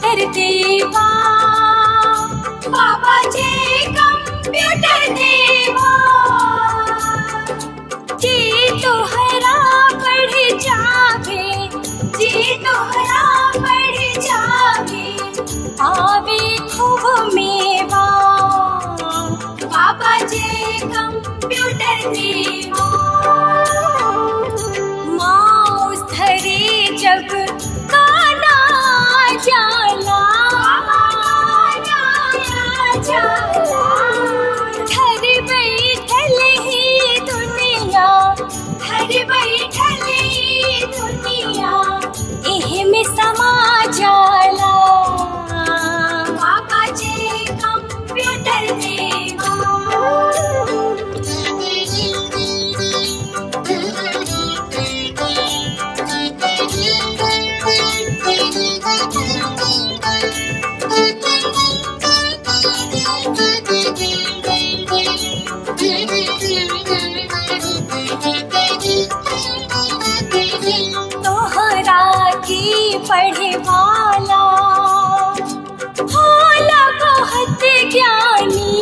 computer देवा बाबा जे कंप्यूटर देवा जी तोहरा बढ़ जावे जी तोहरा बढ़ जावे आवे खूब मेवा बाबा जे कंप्यूटर देवा माउस धरे जब गाना जाला घर बैठल ही दुनिया घर बैठल ही दुनिया एह में समा जाला बाबा जे कंप्यूटर देवा तोहरा की पढ़े वाला होला बहुत ज्ञानी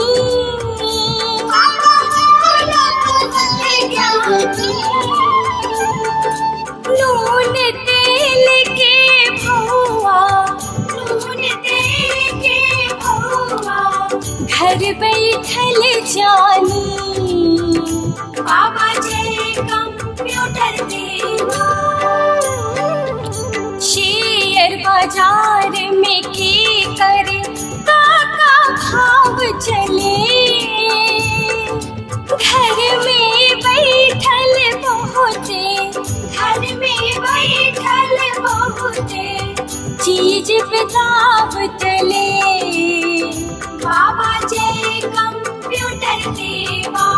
नून तेल के भौआ नून तेल के भौआ घर बैठल जानी बाबा जे कंप्यूटर देवा शेयर बाजार में के कर काका भाव चले घर में बैठल बहुते घर में बैठल बहुते चीज पे दाव चले बाबा जे कंप्यूटर देवा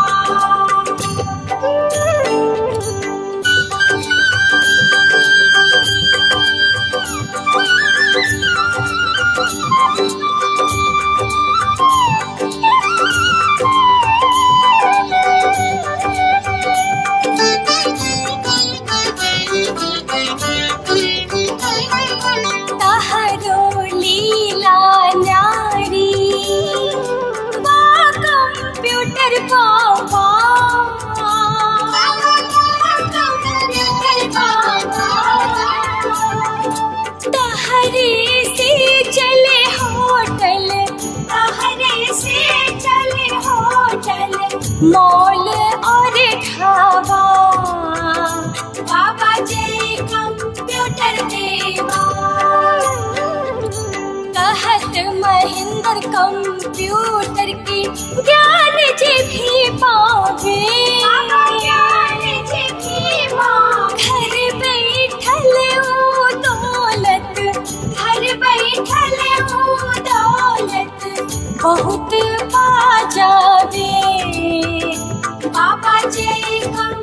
तहरो लीला नारी बा कंप्यूटर बाबा तहरे से चले होटल तहरे से चले होटल मॉल और ढाबा बाबा जे कंप्यूटर देवा कहत महेंद्र कंप्यूटर की ज्ञान जे भी पावे घर बैठल ओ दौलत घर बैठल ओ दौलत बहुत पा जावे बाबा जे कंप्यूटर